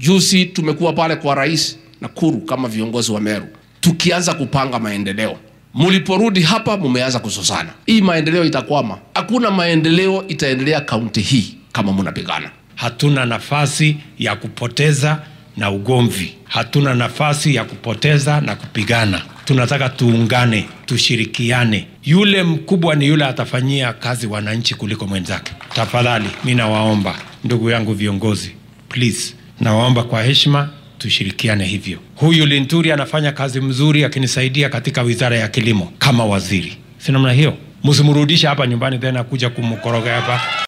Juzi tumekuwa pale kwa rais Nakuru kama viongozi wa Meru, tukianza kupanga maendeleo. Mliporudi hapa mumeanza kusosana. Hii maendeleo itakwama. Hakuna maendeleo itaendelea kaunti hii kama mnapigana. Hatuna nafasi ya kupoteza na ugomvi, hatuna nafasi ya kupoteza na kupigana. Tunataka tuungane, tushirikiane. Yule mkubwa ni yule atafanyia kazi wananchi kuliko mwenzake. Tafadhali, mi nawaomba ndugu yangu viongozi, please, nawaomba kwa heshima tushirikiane hivyo. Huyu Linturi anafanya kazi mzuri akinisaidia katika wizara ya kilimo kama waziri, si namna hiyo? Msimrudishe hapa nyumbani tena kuja kumkoroga hapa.